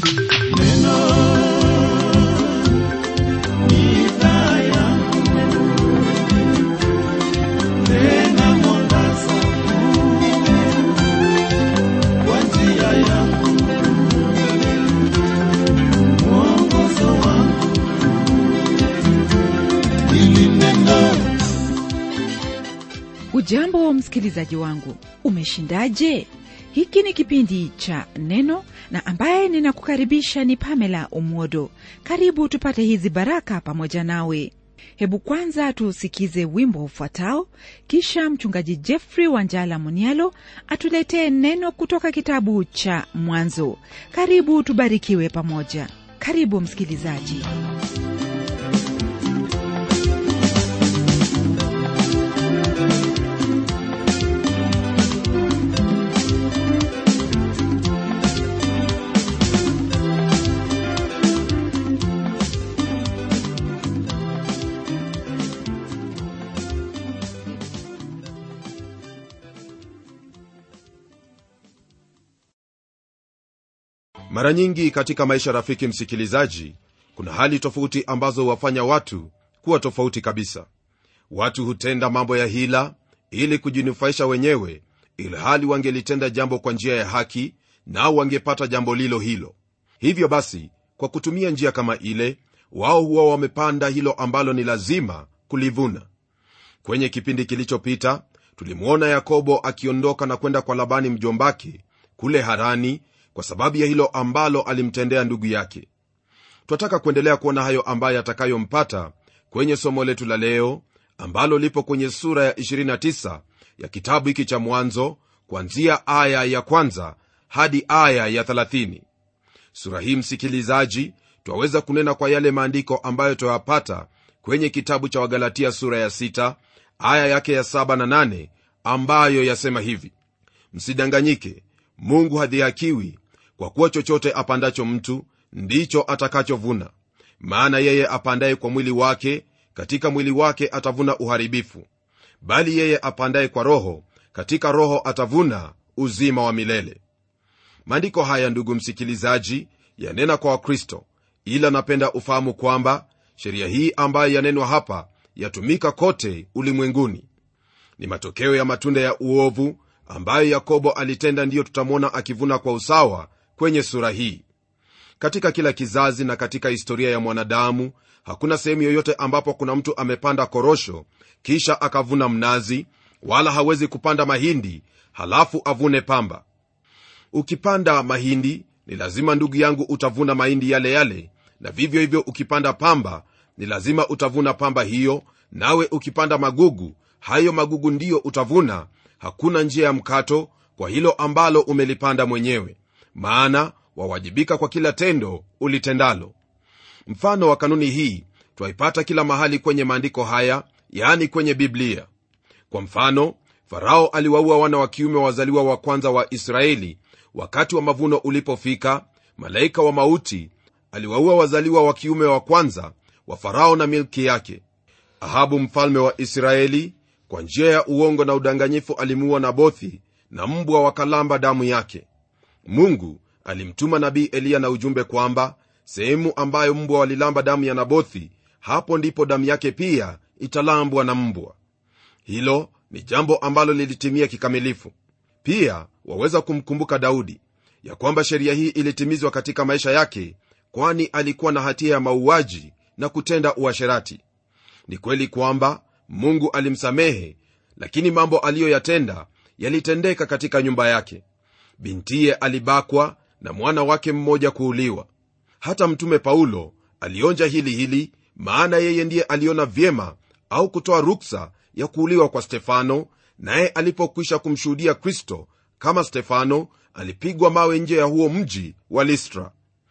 ujambo msikilizaji wangu umeshindaje hiki ni kipindi cha neno na ambaye ninakukaribisha ni pamela umodo karibu tupate hizi baraka pamoja nawe hebu kwanza tuusikize wimbo ufuatao kisha mchungaji jeffrey wanjala munialo atuletee neno kutoka kitabu cha mwanzo karibu tubarikiwe pamoja karibu msikilizaji mara nyingi katika maisha rafiki msikilizaji kuna hali tofauti ambazo huwafanya watu kuwa tofauti kabisa watu hutenda mambo ya hila ili kujinufaisha wenyewe ili hali wangelitenda jambo kwa njia ya haki nao wangepata jambo lilo hilo hivyo basi kwa kutumia njia kama ile wao huwa wamepanda hilo ambalo ni lazima kulivuna kwenye kipindi kilichopita tulimwona yakobo akiondoka na kwenda kwa labani mjombake kule harani kwa sababu ya hilo ambalo alimtendea ndugu yake twataka kuendelea kuona hayo ambayo atakayompata kwenye somo letu la leo ambalo lipo kwenye sura ya 29 ya kitabu hiki cha mwanzo kuanzia aya ya kwanza hadi aya ya 30 sura hii msikilizaji twaweza kunena kwa yale maandiko ambayo twayapata kwenye kitabu cha wagalatia sura ya 6 aya yake ya 7 na 8 ambayo yasema hivi msidanganyike mungu hadhihakiwi kwa kuwa chochote apandacho mtu ndicho atakachovuna maana yeye apandaye kwa mwili wake katika mwili wake atavuna uharibifu bali yeye apandaye kwa roho katika roho atavuna uzima wa milele maandiko haya ndugu msikilizaji yanena kwa wakristo ila napenda ufahamu kwamba sheria hii ambayo yanenwa hapa yatumika kote ulimwenguni ni matokeo ya matunda ya uovu ambayo yakobo alitenda ndiyo tutamwona akivuna kwa usawa kwenye sura hii katika kila kizazi na katika historia ya mwanadamu hakuna sehemu yoyote ambapo kuna mtu amepanda korosho kisha akavuna mnazi wala hawezi kupanda mahindi halafu avune pamba ukipanda mahindi ni lazima ndugu yangu utavuna mahindi yale yale na vivyo hivyo ukipanda pamba ni lazima utavuna pamba hiyo nawe ukipanda magugu hayo magugu ndiyo utavuna hakuna njia ya mkato kwa hilo ambalo umelipanda mwenyewe maana wawajibika kwa kila tendo ulitendalo mfano wa kanuni hii twaipata kila mahali kwenye maandiko haya yaani kwenye biblia kwa mfano farao aliwaua wana wa kiume wazaliwa wa kwanza wa israeli wakati wa mavuno ulipofika malaika wa mauti aliwaua wazaliwa wa kiume wa kwanza wa farao na milki yake ahabu mfalme wa israeli kwa njia ya uongo na udanganyifu alimuua nabothi na mbwa wakalamba damu yake mungu alimtuma nabii eliya na ujumbe kwamba sehemu ambayo mbwa walilamba damu ya nabothi hapo ndipo damu yake pia italambwa na mbwa hilo ni jambo ambalo lilitimia kikamilifu pia waweza kumkumbuka daudi ya kwamba sheria hii ilitimizwa katika maisha yake kwani alikuwa na hatia ya mauaji na kutenda uasherati ni kweli kwamba mungu alimsamehe lakini mambo aliyoyatenda yalitendeka katika nyumba yake bintiye alibakwa na mwana wake mmoja kuuliwa hata mtume paulo alionja hili hili maana yeye ndiye aliona vyema au kutoa ruksa ya kuuliwa kwa stefano naye alipokwisha kumshuhudia kristo kama stefano alipigwa mawe nje ya huo mji wa listra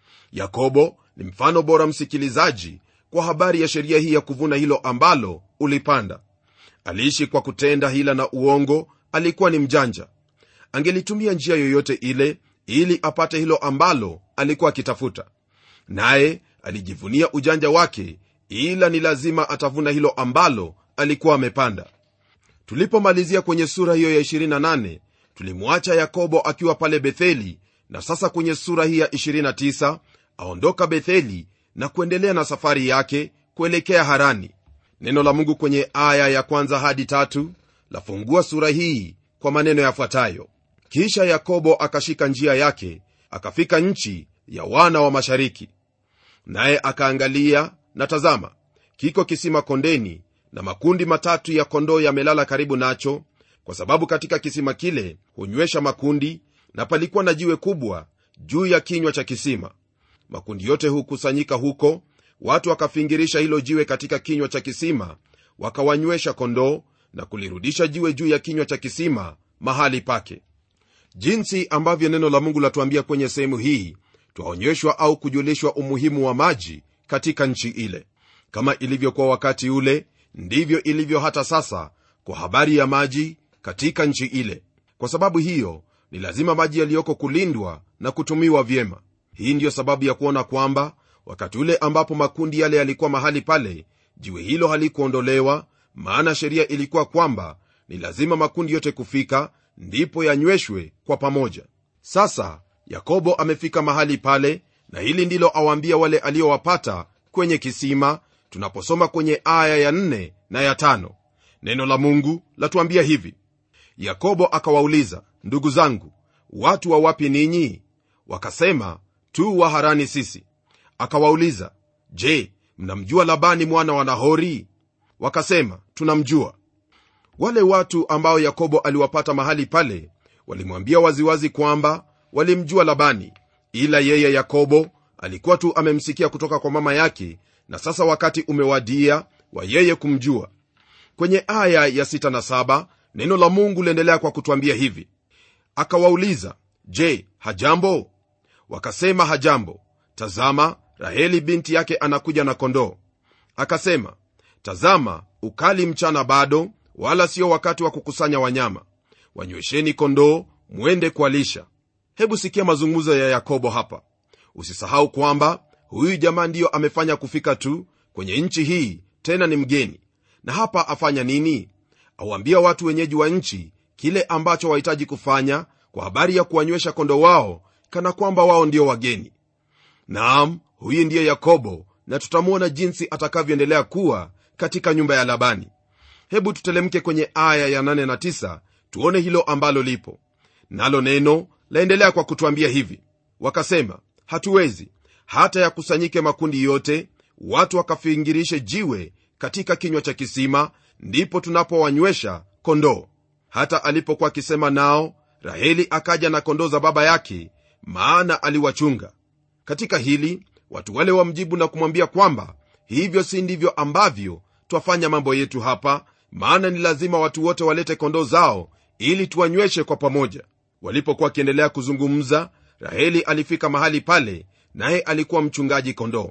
yakobo ni mfano bora msikilizaji kwa habari ya sheria hii ya kuvuna hilo ambalo ulipanda aliishi kwa kutenda hila na uongo alikuwa ni mjanja angelitumia njia yoyote ile ili apate hilo ambalo alikuwa akitafuta naye alijivunia ujanja wake ila ni lazima atavuna hilo ambalo alikuwa amepanda tulipomalizia kwenye sura hiyo ya 28 tulimwacha yakobo akiwa pale betheli na sasa kwenye sura hii ya 29 aondoka betheli na kuendelea na safari yake kuelekea harani neno la mungu kwenye aya ya kwanza hadi tatu lafungua sura hii kwa maneno yafuatayo kisha yakobo akashika njia yake akafika nchi ya wana wa mashariki naye akaangalia na tazama kiko kisima kondeni na makundi matatu ya kondoo yamelala karibu nacho kwa sababu katika kisima kile hunywesha makundi na palikuwa na jiwe kubwa juu ya kinywa cha kisima makundi yote hukusanyika huko watu wakafingirisha hilo jiwe katika kinywa cha kisima wakawanywesha kondoo na kulirudisha jiwe juu ya kinywa cha kisima mahali pake jinsi ambavyo neno la mungu latuambia kwenye sehemu hii twaonyeshwa au kujulishwa umuhimu wa maji katika nchi ile kama ilivyokuwa wakati ule ndivyo ilivyo hata sasa kwa habari ya maji katika nchi ile kwa sababu hiyo ni lazima maji yaliyoko kulindwa na kutumiwa vyema hii ndiyo sababu ya kuona kwamba wakati ule ambapo makundi yale yalikuwa mahali pale jiwe hilo halikuondolewa maana sheria ilikuwa kwamba ni lazima makundi yote kufika ndipo yanyweshwe kwa pamoja sasa yakobo amefika mahali pale na hili ndilo awaambia wale aliowapata kwenye kisima tunaposoma kwenye aya ya nne na ya tano neno la mungu latuambia hivi yakobo akawauliza ndugu zangu watu wa wapi ninyi wakasema tu wa harani sisi akawauliza je mnamjua labani mwana wa nahori wakasema tunamjua wale watu ambao yakobo aliwapata mahali pale walimwambia waziwazi kwamba walimjua labani ila yeye yakobo alikuwa tu amemsikia kutoka kwa mama yake na sasa wakati umewadia wa yeye kumjua kwenye aya ya 6 na 7 neno la mungu liendelea kwa kutwambia hivi akawauliza je hajambo wakasema hajambo tazama raheli binti yake anakuja na kondoo akasema tazama ukali mchana bado wala sio wakati wa kukusanya wanyama wanywesheni kondoo mwende kualisha hebu sikia mazungumzo ya yakobo hapa usisahau kwamba huyu jamaa ndiyo amefanya kufika tu kwenye nchi hii tena ni mgeni na hapa afanya nini auambia watu wenyeji wa nchi kile ambacho wahitaji kufanya kwa habari ya kuwanywesha kondo wao kana kwamba wao ndio wageni naam huyu ndiye yakobo na tutamwona jinsi atakavyoendelea kuwa katika nyumba ya labani hebu tutelemke kwenye aya ya 8 na 9 tuone hilo ambalo lipo nalo neno laendelea kwa kutwambia hivi wakasema hatuwezi hata yakusanyike makundi yote watu wakafingirishe jiwe katika kinywa cha kisima ndipo tunapowanywesha kondoo hata alipokuwa akisema nao raheli akaja na kondoo za baba yake maana aliwachunga katika hili watu wale wamjibu na kumwambia kwamba hivyo si ndivyo ambavyo twafanya mambo yetu hapa maana ni lazima watu wote walete kondoo zao ili tuwanyweshe kwa pamoja walipokuwa wakiendelea kuzungumza raheli alifika mahali pale naye alikuwa mchungaji kondoo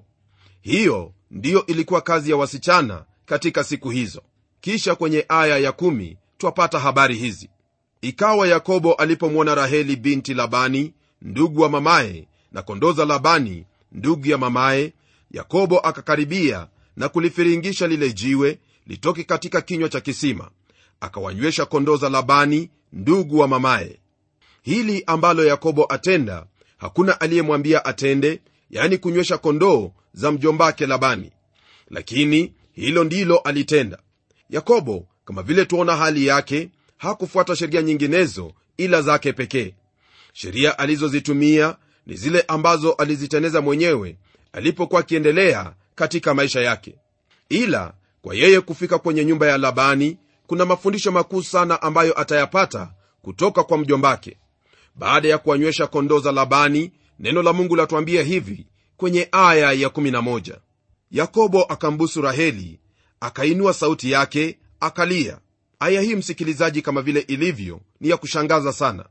hiyo ndiyo ilikuwa kazi ya wasichana katika siku hizo kisha kwenye aya ya kumi twapata habari hizi ikawa yakobo alipomwona raheli binti labani ndugu wa mamaye na kondoo za labani ndugu ya mamaye yakobo akakaribia na kulifiringisha lile jiwe litoke katika kinywa cha kisima akawanywesha kondoo za labani ndugu wa mamaye hili ambalo yakobo atenda hakuna aliyemwambia atende yani kunywesha kondoo za mjombake labani lakini hilo ndilo alitenda yakobo kama vile tuona hali yake hakufuata sheria nyinginezo ila zake pekee sheria alizozitumia ni zile ambazo aliziteneza mwenyewe alipokuwa akiendelea katika maisha yake ila kwa yeye kufika kwenye nyumba ya labani kuna mafundisho makuu sana ambayo atayapata kutoka kwa mjombake baada ya kuwanywesha kondoo za labani neno la mungu latuambia hivi kwenye aya ya 11 yakobo akambusu raheli akainua sauti yake akalia aya hii msikilizaji kama vile ilivyo ni ya kushangaza sana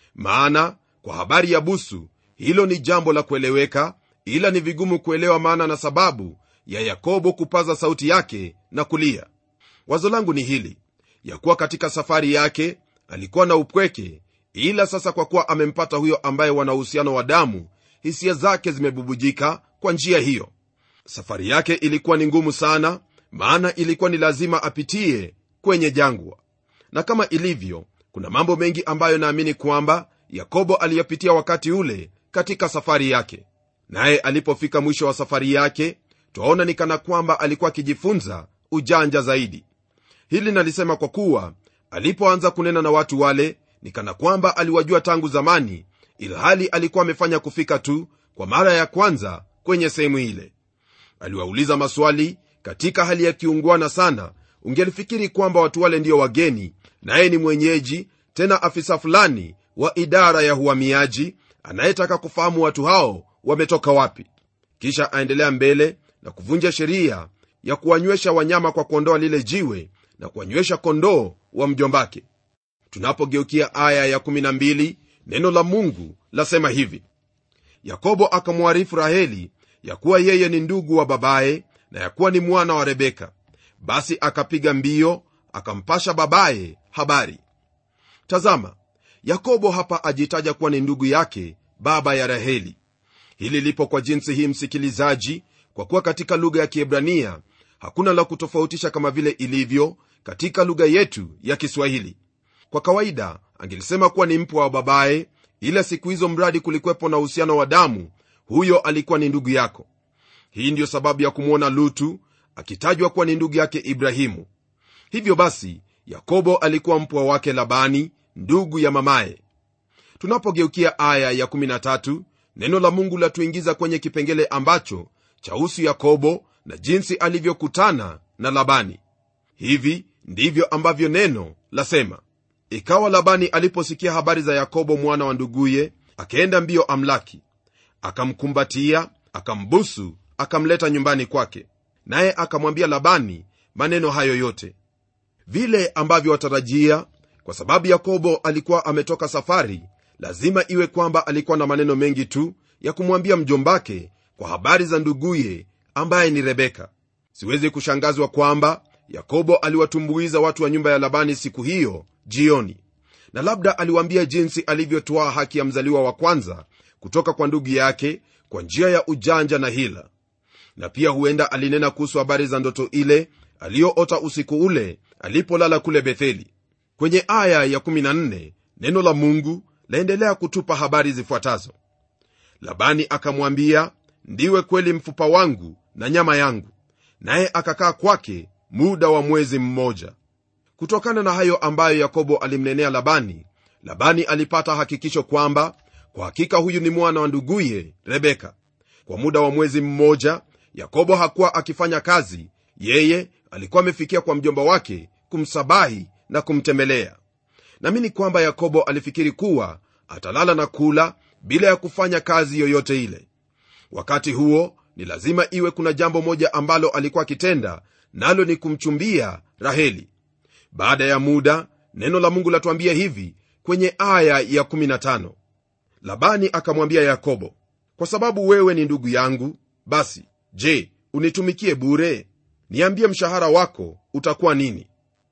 maana kwa habari ya busu hilo ni jambo la kueleweka ila ni vigumu kuelewa maana na sababu ya yakobo kupaza sauti yake na kulia wazo langu ni hili ya kuwa katika safari yake alikuwa na upweke ila sasa kwa kuwa amempata huyo ambaye wana uhusiano wa damu hisia zake zimebubujika kwa njia hiyo safari yake ilikuwa ni ngumu sana maana ilikuwa ni lazima apitie kwenye jangwa na kama ilivyo kuna mambo mengi ambayo naamini kwamba yakobo aliyapitia wakati ule katika safari yake naye alipofika mwisho wa safari yake twaona ni kana kwamba alikuwa akijifunza ujanja zaidi hili nalisema kwa kuwa alipoanza kunena na watu wale ni kana kwamba aliwajua tangu zamani ilhali alikuwa amefanya kufika tu kwa mara ya kwanza kwenye sehemu ile aliwauliza maswali katika hali ya kiungwana sana ungelifikiri kwamba watu wale ndio wageni naye ni mwenyeji tena afisa fulani wa idara ya uhamiaji anayetaka kufahamu watu hao wametoka wapi kisha aendelea mbele na kuvunja sheria ya kuwanywesha wanyama kwa kuondoa lile jiwe na kuwanywesha kondoo wa mjombake tunapogeukia aya ya 12 neno la mungu lasema hivi yakobo akamwarifu raheli ya kuwa yeye ni ndugu wa babaye na ya kuwa ni mwana wa rebeka basi akapiga mbio akampasha babaye habari tazama yakobo hapa ajitaja kuwa ni ndugu yake baba ya raheli hili lipo kwa jinsi hii msikilizaji kwa kuwa katika lugha ya kiebrania hakuna la kutofautisha kama vile ilivyo katika lugha yetu ya kiswahili kwa kawaida angelisema kuwa ni mpwa wa babaye ila siku hizo mradi kulikwepo na uhusiano wa damu huyo alikuwa ni ndugu yako hii ndiyo sababu ya kumwona lutu akitajwa kuwa ni ndugu yake ibrahimu hivyo basi yakobo alikuwa mpwa wake labani ndugu ya mamaye tunapogeukia aya ya 13 neno la mungu latuingiza kwenye kipengele ambacho chahusu yakobo na jinsi alivyokutana na labani hivi ndivyo ambavyo neno lasema ikawa labani aliposikia habari za yakobo mwana wa nduguye akaenda mbio amlaki akamkumbatia akambusu akamleta nyumbani kwake naye akamwambia labani maneno hayo yote vile ambavyo watarajia kwa sababu yakobo alikuwa ametoka safari lazima iwe kwamba alikuwa na maneno mengi tu ya kumwambia mjombake kwa habari za nduguye ambaye ni rebeka siwezi kushangazwa kwamba yakobo aliwatumbuiza watu wa nyumba ya labani siku hiyo jioni na labda aliwaambia jinsi alivyotwaa haki ya mzaliwa wa kwanza kutoka kwa ndugu yake kwa njia ya ujanja na hila na pia huenda alinena kuhusu habari za ndoto ile aliyoota usiku ule alipolala kule betheli kwenye aya ya 14 neno la mungu laendelea kutupa habari zifuatazo labani akamwambia ndiwe kweli mfupa wangu na nyama yangu naye akakaa kwake muda wa mwezi mmoja kutokana na hayo ambayo yakobo alimnenea labani labani alipata hakikisho kwamba kwa hakika huyu ni mwana wa nduguye rebeka kwa muda wa mwezi mmoja yakobo hakuwa akifanya kazi yeye alikuwa amefikia kwa mjomba wake kumsabahi na kumtembelea namini kwamba yakobo alifikiri kuwa atalala na kula bila ya kufanya kazi yoyote ile wakati huo ni lazima iwe kuna jambo moja ambalo alikuwa akitenda nalo ni kumchumbia raheli baada ya muda neno la mungu latuambia hivi kwenye aya ya 15 labani akamwambia yakobo kwa sababu wewe ni ndugu yangu basi je unitumikie bure niambie mshahara wako utakuwa nini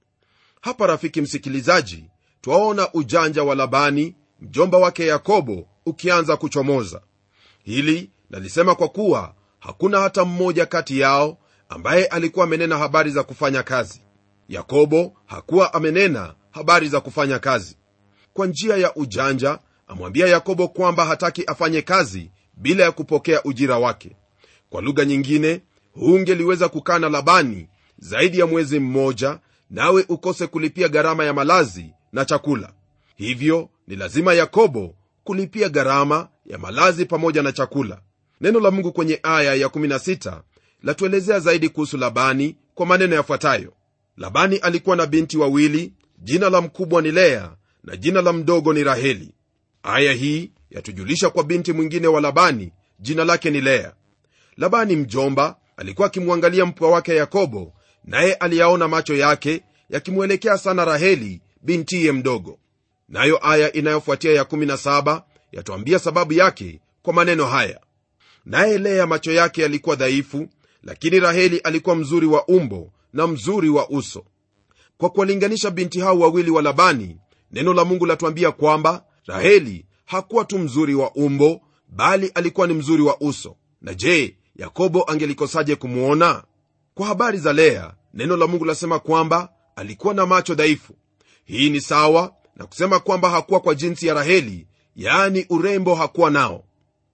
hapa rafiki msikilizaji twaona ujanja wa labani mjomba wake yakobo ukianza kuchomoza hili nalisema kwa kuwa hakuna hata mmoja kati yao ambaye alikuwa amenena habari za kufanya kazi yakobo hakuwa amenena habari za kufanya kazi kwa njia ya ujanja amwambia yakobo kwamba hataki afanye kazi bila ya kupokea ujira wake kwa lugha nyingine hungeliweza kukaa na labani zaidi ya mwezi mmoja nawe ukose kulipia gharama ya malazi na chakula hivyo ni lazima yakobo kulipia gharama ya malazi pamoja na chakula neno la mungu kwenye aya ya 16 latuelezea zaidi kuhusu labani kwa maneno yafuatayo labani alikuwa na binti wawili jina la mkubwa ni lea na jina la mdogo ni raheli aya hii yatujulisha kwa binti mwingine wa labani jina lake ni lea labani mjomba alikuwa akimwangalia mpwa wake yakobo naye aliyaona macho yake yakimwelekea sana raheli bintiye mdogo nayo aya inayofuatia ya17 yatuambia sababu yake kwa maneno haya naye lea macho yake yalikuwa dhaifu lakini raheli alikuwa mzuri wa umbo na mzuri wa uso kwa kuwalinganisha binti hao wawili wa labani neno la mungu latuambia kwamba raheli hakuwa tu mzuri wa umbo bali alikuwa ni mzuri wa uso na je yakobo angelikosaje kumwona kwa habari za lea neno la mungu lasema kwamba alikuwa na macho dhaifu hii ni sawa na kusema kwamba hakuwa kwa jinsi ya raheli yaani urembo hakuwa nao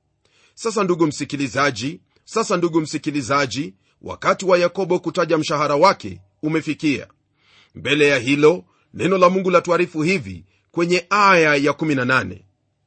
sasa ndugu msikilizaji sasa ndugu msikilizaji wakati wa yakobo kutaja mshahara wake umefikia mbele ya hilo neno la mungu latuarifu hivi kwenye aya ya 18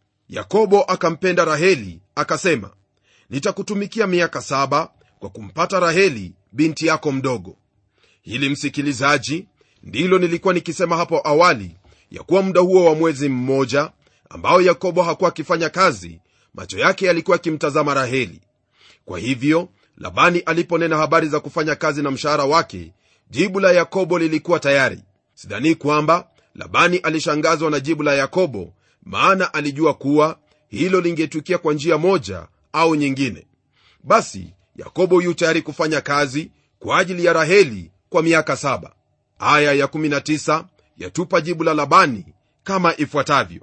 yakobo akampenda raheli akasema nitakutumikia miaka saba kwa kumpata raheli binti yako mdogo hili msikilizaji ndilo nilikuwa nikisema hapo awali ya kuwa muda huo wa mwezi mmoja ambao yakobo hakuwa akifanya kazi macho yake yalikuwa akimtazama raheli kwa hivyo labani aliponena habari za kufanya kazi na mshahara wake jibu la yakobo lilikuwa tayari sidhanii kwamba labani alishangazwa na jibu la yakobo maana alijua kuwa hilo lingetukia kwa njia moja au nyingine basi yakobo yu tayari kufanya kazi kwa ajili ya raheli kwa miaka saba aya ya19 yatupa jibu la labani kama ifuatavyo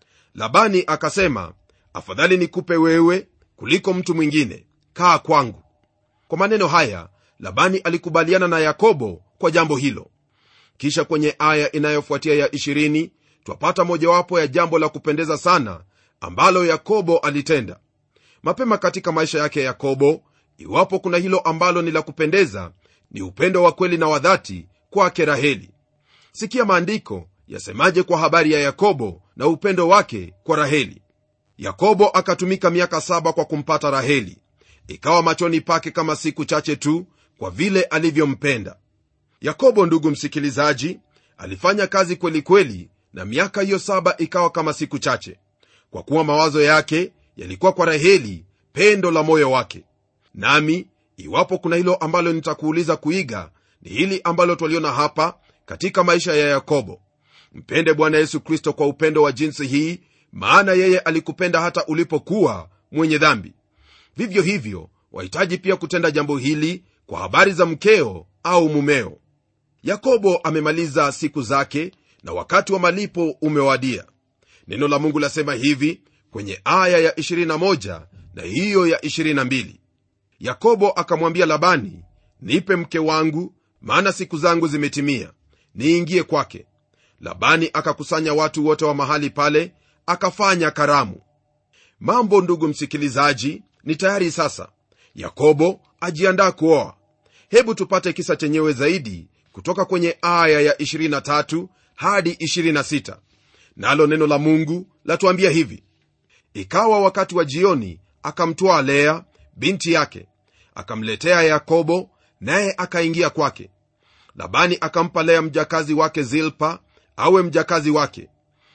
labani akasema afadhali nikupe wewe kuliko mtu mwingine kaa kwangu kwa maneno haya labani alikubaliana na yakobo kwa jambo hilo kisha kwenye aya inayofuatia ya 20 twapata mojawapo ya jambo la kupendeza sana ambalo yakobo alitenda mapema katika maisha yake yakobo iwapo kuna hilo ambalo ni la kupendeza ni upendo wa kweli na wa dhati kwake raheli sikia maandiko yasemaje kwa habari ya yakobo na upendo wake kwa raheli yakobo akatumika miaka saba kwa kumpata raheli ikawa machoni pake kama siku chache tu kwa vile alivyompenda yakobo ndugu msikilizaji alifanya kazi kweli kweli na miaka hiyo saba ikawa kama siku chache kwa kuwa mawazo yake yalikuwa kwa raheli pendo la moyo wake nami iwapo kuna hilo ambalo nitakuuliza kuiga ni hili ambalo twaliona hapa katika maisha ya yakobo mpende bwana yesu kristo kwa upendo wa jinsi hii maana yeye alikupenda hata ulipokuwa mwenye dhambi vivyo hivyo wahitaji pia kutenda jambo hili kwa habari za mkeo au mumeo yakobo amemaliza siku zake na wakati wa malipo umewadia neno la mungu lasema hivi kwenye aya ya 21 na hiyo ya 22 yakobo akamwambia labani nipe mke wangu maana siku zangu zimetimia niingie kwake labani akakusanya watu wote wa mahali pale akafanya karamu mambo ndugu msikilizaji ni tayari sasa yakobo ajiandaa kuoa hebu tupate kisa chenyewe zaidi kutoka kwenye aya ya 23 hadi 26 nalo neno la mungu latuambia hivi ikawa wakati wa jioni akamtwaa lea binti yake akamletea yakobo naye akaingia kwake labani akampa lea mjakazi wake zilpa awe mjakazi wake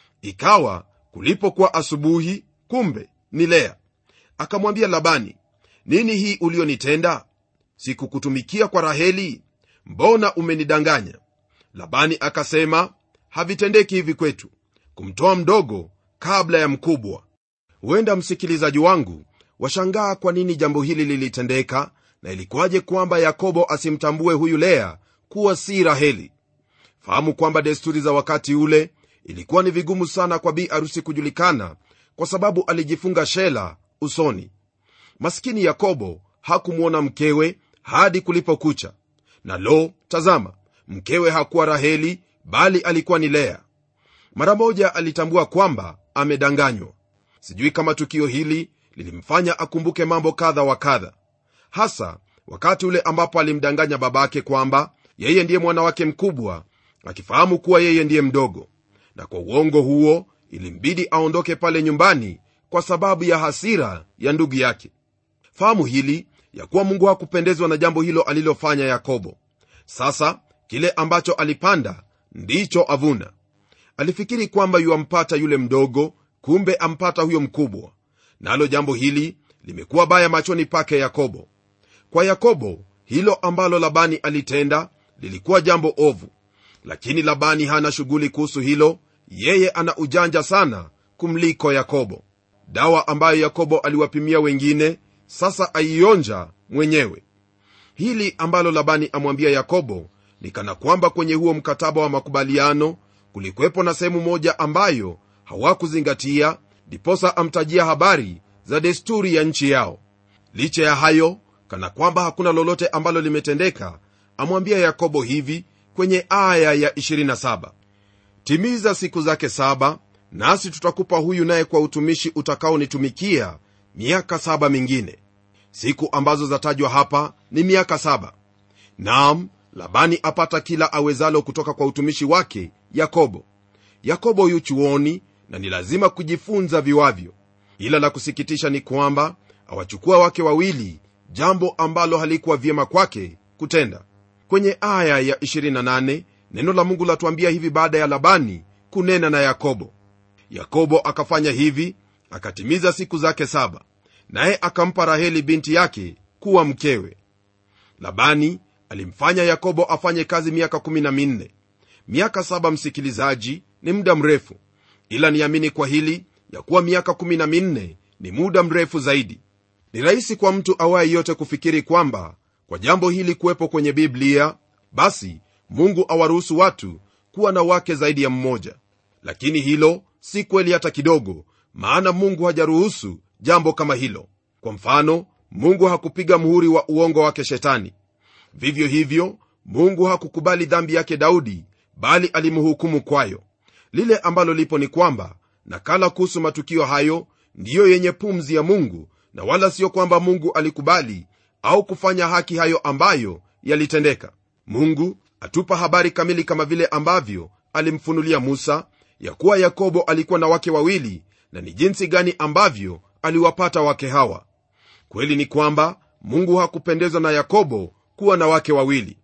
ikawa kulipokuwa asubuhi kumbe ni lea akamwambia labani nini hii ulionitenda sikukutumikia kwa raheli mbona umenidanganya labani akasema havitendeki hivi kwetu kumtoa mdogo kabla ya mkubwa huenda msikilizaji wangu washangaa kwa nini jambo hili lilitendeka na ilikuwaje kwamba yakobo asimtambue huyu lea kuwa si raheli fahamu kwamba desturi za wakati ule ilikuwa ni vigumu sana kwa bi arusi kujulikana kwa sababu alijifunga shela usoni maskini yakobo hakumwona mkewe hadi kulipokucha na lo tazama mkewe hakuwa raheli bali alikuwa ni lea mara moja alitambua kwamba amedanganywa sijui kama tukio hili lilimfanya akumbuke mambo kadha wa kadha hasa wakati ule ambapo alimdanganya babake kwamba yeye ndiye mwana wake mkubwa akifahamu kuwa yeye ndiye mdogo na kwa uongo huo ilimbidi aondoke pale nyumbani kwa sababu ya hasira ya ndugu yake fahamu hili ya kuwa mungu hakupendezwa na jambo hilo alilofanya yakobo sasa kile ambacho alipanda ndicho avuna alifikiri kwamba yuampata yule mdogo kumbe ampata huyo mkubwa nalo jambo hili limekuwa baya machoni pake yakobo kwa yakobo hilo ambalo labani alitenda lilikuwa jambo ovu lakini labani hana shughuli kuhusu hilo yeye ana ujanja sana kumliko yakobo dawa ambayo yakobo aliwapimia wengine sasa aionja mwenyewe hili ambalo labani amwambia yakobo ni kana kwamba kwenye huo mkataba wa makubaliano kulikuwepo na sehemu moja ambayo hawakuzingatia ndiposa amtajia habari za desturi ya nchi yao licha ya hayo kana kwamba hakuna lolote ambalo limetendeka amwambia yakobo hivi kwenye aya ya 27 timiza siku zake saba nasi tutakupa huyu naye kwa utumishi utakaonitumikia miaka saba mingine siku ambazo zatajwa hapa ni miaka saba naam labani apata kila awezalo kutoka kwa utumishi wake yakobo yakobo yu chuoni na ni lazima kujifunza viwavyo ila la kusikitisha ni kwamba awachukua wake wawili jambo ambalo halikuwa vyema kwake kutenda kwenye aya ya 28 neno la mungu latuambia hivi baada ya labani kunena na yakobo yakobo akafanya hivi akatimiza siku zake saba naye akampa raheli binti yake kuwa mkewe labani alimfanya yakobo afanye kazi miaka 14 miaka saba msikilizaji ni muda mrefu ila niamini kwa hili ya kuwa miaka 14 ni muda mrefu zaidi ni rahisi kwa mtu awaye yote kufikiri kwamba kwa jambo hili kuwepo kwenye biblia basi mungu awaruhusu watu kuwa na wake zaidi ya mmoja lakini hilo si kweli hata kidogo maana mungu hajaruhusu jambo kama hilo kwa mfano mungu hakupiga muhuri wa uongo wake shetani vivyo hivyo mungu hakukubali dhambi yake daudi bali alimhukumu kwayo lile ambalo lipo ni kwamba nakala kuhusu matukio hayo ndiyo yenye pumzi ya mungu na wala sio kwamba mungu alikubali au kufanya haki hayo ambayo yalitendeka mungu atupa habari kamili kama vile ambavyo alimfunulia musa ya kuwa yakobo alikuwa na wake wawili na ni jinsi gani ambavyo aliwapata wake hawa kweli ni kwamba mungu hakupendezwa na yakobo kuwa na wake wawili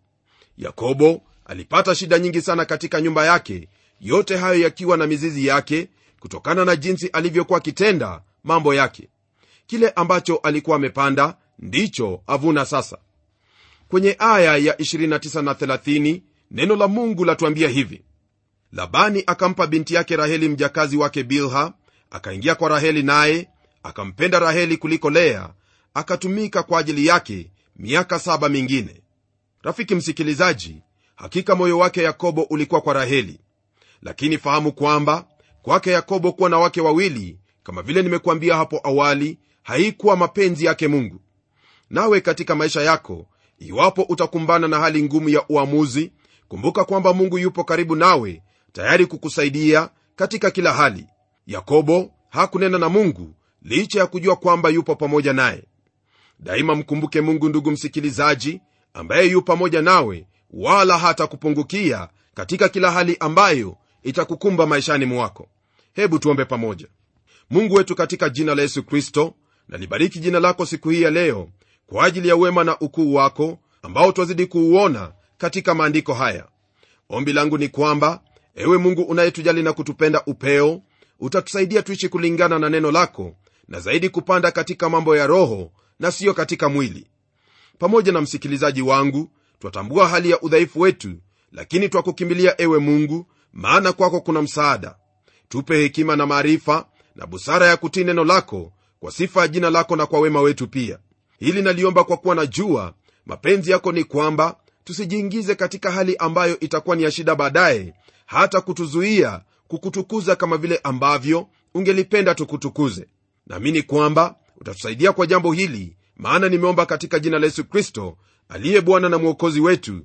yakobo alipata shida nyingi sana katika nyumba yake yote hayo yakiwa na mizizi yake kutokana na jinsi alivyokuwa akitenda mambo yake kile ambacho alikuwa amepanda ndicho avuna sasa kwenye aya ya 29 na 30 neno la mungu latuambia hivi labani akampa binti yake raheli mjakazi wake bilha akaingia kwa raheli naye akampenda raheli kuliko lea akatumika kwa ajili yake miaka saba mingine rafiki msikilizaji hakika moyo wake yakobo ulikuwa kwa raheli lakini fahamu kwamba kwake yakobo kuwa na wake wawili kama vile nimekuambia hapo awali haikuwa mapenzi yake mungu nawe katika maisha yako iwapo utakumbana na hali ngumu ya uamuzi kumbuka kwamba mungu yupo karibu nawe tayari kukusaidia katika kila hali yakobo hakunena na mungu licha ya kujua kwamba yupo pamoja naye daima mkumbuke mungu ndugu msikilizaji ambaye yu pamoja nawe wala hatakupungukia katika kila hali ambayo itakukumba maishani mwako hebu tuombe pamoja mungu wetu katika jina la yesu kristo nalibariki jina lako siku hii ya leo kwa ajili ya wema na ukuu wako ambao twazidi kuuona katika maandiko haya ombi langu ni kwamba ewe mungu unayetujali na kutupenda upeo utatusaidia tuishi kulingana na neno lako na zaidi kupanda katika mambo ya roho na siyo katika mwili pamoja na msikilizaji wangu twatambua hali ya udhaifu wetu lakini twakukimbilia ewe mungu maana kwako kuna msaada tupe hekima na maarifa na busara ya kutii neno lako kwa sifa ya jina lako na kwa wema wetu pia hili naliomba kwa kuwa najua mapenzi yako ni kwamba tusijiingize katika hali ambayo itakuwa ni ya shida baadaye hata kutuzuia kukutukuza kama vile ambavyo ungelipenda tukutukuze naamini kwamba utatusaidia kwa jambo hili maana nimeomba katika jina la yesu kristo aliye bwana na mwokozi wetu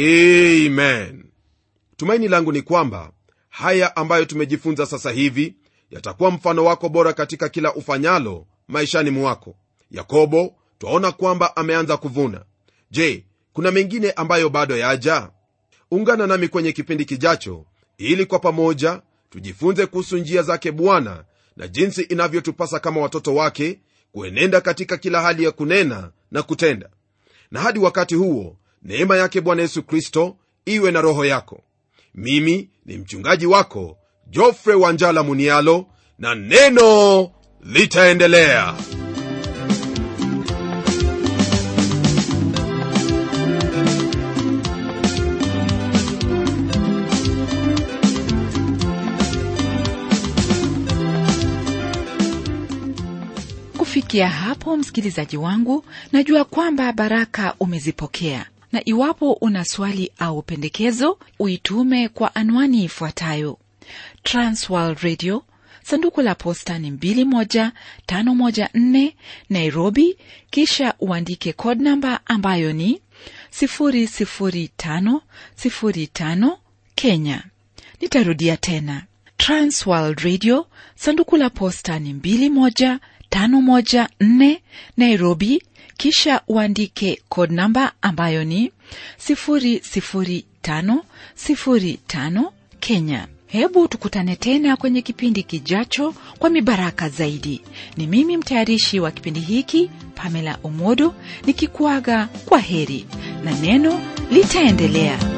amen tumaini langu ni kwamba haya ambayo tumejifunza sasa hivi yatakuwa mfano wako bora katika kila ufanyalo maishani mwako yakobo twaona kwamba ameanza kuvuna je kuna mengine ambayo bado yaja ungana nami kwenye kipindi kijacho ili kwa pamoja tujifunze kuhusu njia zake bwana na jinsi inavyotupasa kama watoto wake kuenenda katika kila hali ya kunena na kutenda na hadi wakati huo neema yake bwana yesu kristo iwe na roho yako mimi ni mchungaji wako jofre wanjala munialo na neno litaendelea kufikia hapo msikilizaji wangu najua kwamba baraka umezipokea na iwapo una swali au pendekezo uitume kwa anwani ifuatayo transworld radio sanduku la posta ni 21514 nairobi kisha uandike code namba ambayo ni 00505 kenya nitarudia tena transworld radio sanduku la posta ni 21514 nairobi kisha uandike code namba ambayo ni 00505 kenya hebu tukutane tena kwenye kipindi kijacho kwa mibaraka zaidi ni mimi mtayarishi wa kipindi hiki pamela omodo nikikuaga kwa heri na neno litaendelea